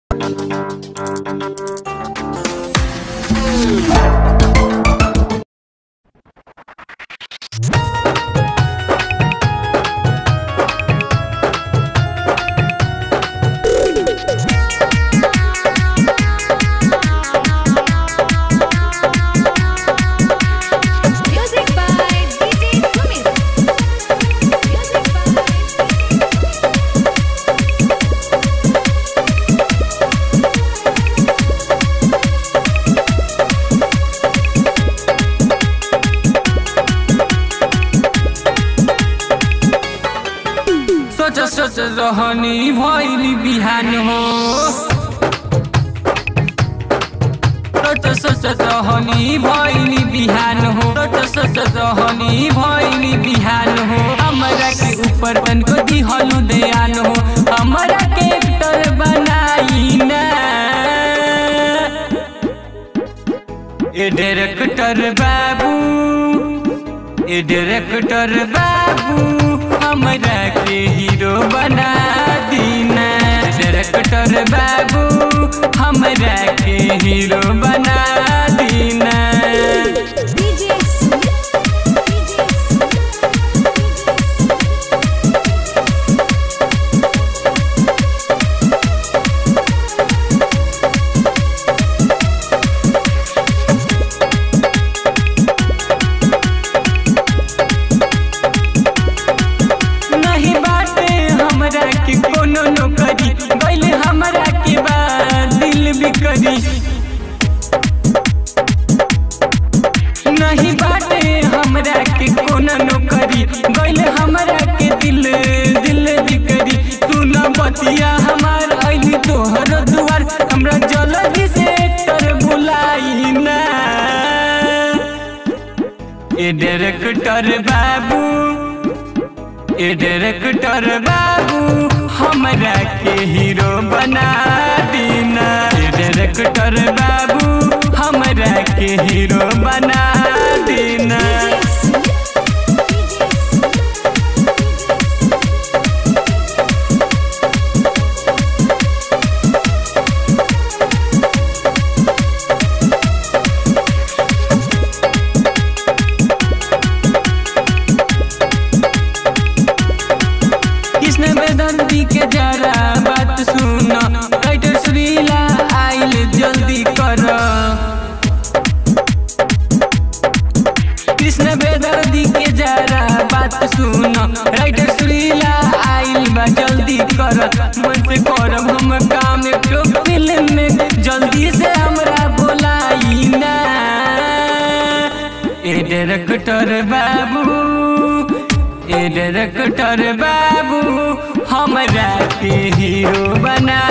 Music by DJ Sumit. Music by सोच सोच रहनी भैली बिहान हो सोच सोच रहनी भैली बिहान हो सोच सोच रहनी भैली बिहान हो हमरा के ऊपर तनको दिहलु दयान हो हमरा के एक्टर बनाई ना ए डायरेक्टर बाबू ए डायरेक्टर बाबू हमरा के हीरो बना दीना डायरेक्टर बाबू हमरा के हीरो बना दीना DJ Sumit. DJ नहीं बाटे हमरा के कोनो नौकरी गइल हमरा के बाद दिल बिकरी नहीं बाटे हमरा के कोनो नौकरी गइल हमरा के दिल दिल बिकरी तू न बतिया हमार अइली तोहर दुआर हमरा जल्दी से कर बुलाई ना ए डायरेक्टर बाबू ए डायरेक्टर बाबू हमरा के हीरो बना दीना ए डायरेक्टर बाबू हमरा के हीरो बना दीना कृष्ण बेदर्दी के जरा बात सुन राइटर श्रीला आइल जल्दी कर कृष्ण बेदर्दी के जरा बात सुन राइटर श्रीला आइल बा जल्दी कर मन से करब हम काम एक फिल्म में जल्दी से हमरा बोलाई ना ए डायरेक्टर बाबू ए डायरेक्टर बाबू हमरा के हीरो बना